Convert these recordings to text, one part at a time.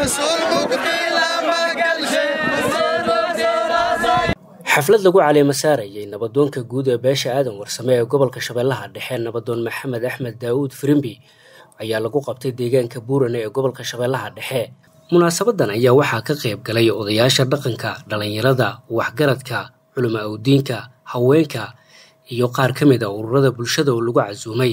xaflad lagu caleema saarayay nabadoonka guud ee beesha aadan warsame ee gobolka shabeellaha dhexe nabadoon maxamed axmed daawuud firimbi ayaa lagu qabtay deegaanka buurane ee gobolka shabeellaha dhexe munaasabadan ayaa waxaa ka qayb galay odayaasha dhaqanka dhallinyarada waxgaradka culimo awdiinka haweenka iyo qaar ka mid a ururada bulshada oo lagu casuumay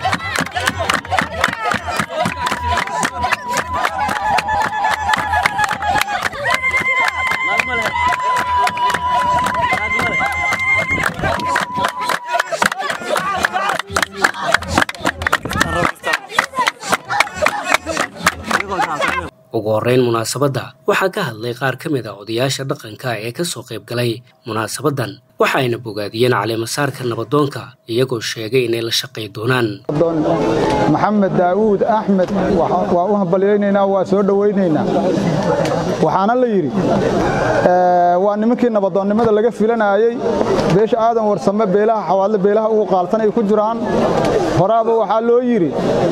ugu horreyn munaasabadda waxaa ka hadlay qaar ka mid a odayaasha dhaqanka ee ka soo qayb galay munaasabadan waxa ayna bogaadiyeen caleemasaarka nabadoonka iyagoo sheegay inay la shaqay doonaan maxamed daawuud axmed waa u hambalyaynaynaa waa soo dhowaynaynaa waxaana la yidhi waa nimankii nabadoonnimada laga filanayey beesha aadan warsame beelaha xawaadle beelaha ugu qaalsan ay ku jiraan horaaba waxaa loo yidhi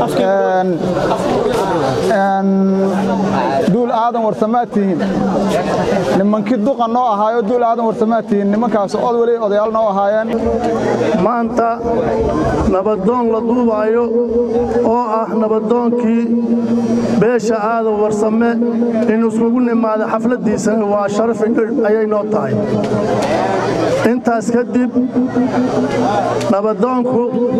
duul aadan warsamaad tihiin nimankii duqa noo ahaayo duul aadan warsamaad tihiin nimankaas od weli odayaal noo ahaayeen maanta nabadoon la duubaayo oo ah nabadoonkii beesha aadan warsame in iskugu nimaada xafladdiisana waa sharaf ayay noo tahay intaas kadib nabadoonku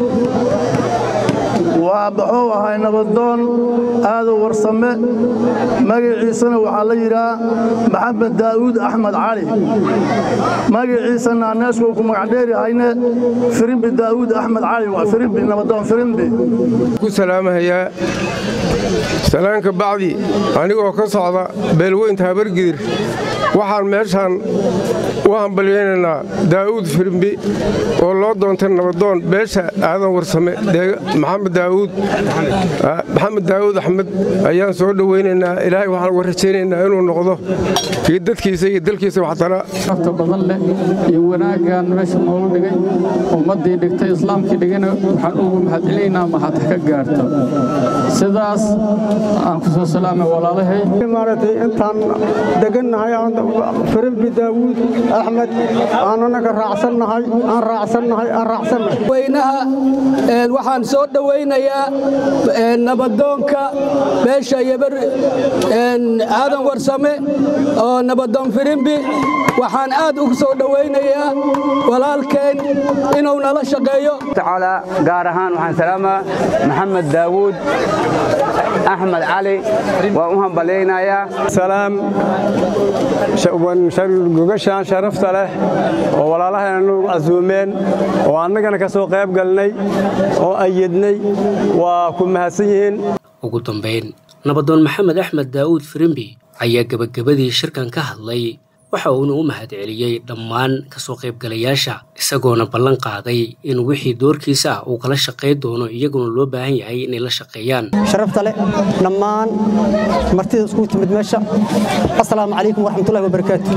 waa muxuu ahay nabadoon aadan warsame magaciisana waxaa la yidhaha maxamed daa'uud axmed cali magaciisana aneesku ku magacdheerihayne firimbi daa'uud axmed cali waa firimbi nabadoon firimbi ku salaamahayaa salaanka bacdi anigoo ka socda beelweynta habargidir waxaan meeshaan u hambalyaynaynaa daa'uud firimbi oo loo doontay nabadoon beesha aadan warsame maxamed daawuud maxamed daawuud axmed ayaan soo dhowaynaynaa ilaahay waxaan uga rajaynaynaa inuu noqdo kii dadkiisa iyo dalkiisa waxtara nafta badan leh iyo wanaaggan meesha noogu dhigay ummaddii dhigtay islaamkii dhigana waxaan ugu mahadcelinaynaa mahad ka gaarto sidaas aan ku soo salaamay walaalahay maaragtay intaan degannahay firimbi daawuud axmed aan anaga raacsannahay aan raacsannahay aan raacsannahay weynaha waxaan soo dhowaynayaa nabadoonka beesha yabar aadan warsame oo nabadoon firimbi waxaan aad ugu soo dhowaynayaa walaalkeen inuu nala shaqeeyo tacaala gaar ahaan waxaan salaamaa maxamed daawuud axmed cali waan u hambalyaynayaa salaam gogashaan sharafta leh oo walaalahayna nagu casuumeen oo annagana ka soo qayb galnay oo ayadnay waa ku mahadsan yihiin ugu dambayn nabadoon maxamed axmed daa'uud firimbi ayaa gebagabadii shirkan ka hadlay waxa uuna u mahad celiyey dhammaan ka soo qaybgalayaasha isagoona ballan qaaday in wixii doorkiisa ah uu kala shaqayn doono iyaguna loo baahan yahay inay la shaqeeyaan sharafta leh dhammaan martida iskugu timid meesha assalaamu calaykum waraxmatullahi wabarakaatu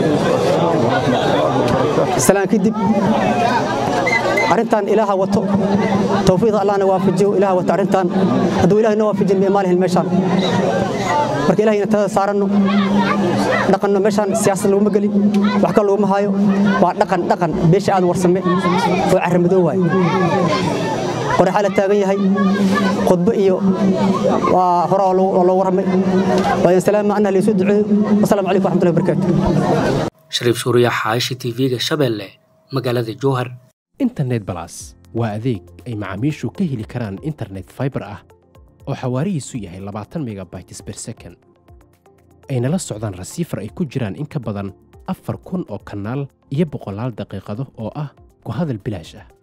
salaan kadib arrintan ilaaha wato tawfiiqda allahna waafajiyo ilaaha wato arrintan hadduu ilahay noo waafajin maalihin meeshaan marka ilahayna tada saaranno dhaqanno meeshaan siyaasad laguma gelin wax kale laguma haayo waa dhaqan dhaqan beesha aad warsame oo carramadoo waaye qoraxaa la taagan yahay khudbo iyo waa hore oo loo warramay waayan salaama anna laysoo duceeyo wasalaamu calaykum waxmatullahi wabarakaatu shariif suuriya xaashi tv-ga shabeelle magaalada jowhar internet balas waa adeeg ay macaamiishu ka heli karaan internet faibar ah oo xawaarihiisu yahay labaatan megabytes ber second ayna la socdaan rasiifar ay ku jiraan in ka badan afar kun oo kanaal iyo boqolaal daqiiqado oo ah ku hadal bilaash ah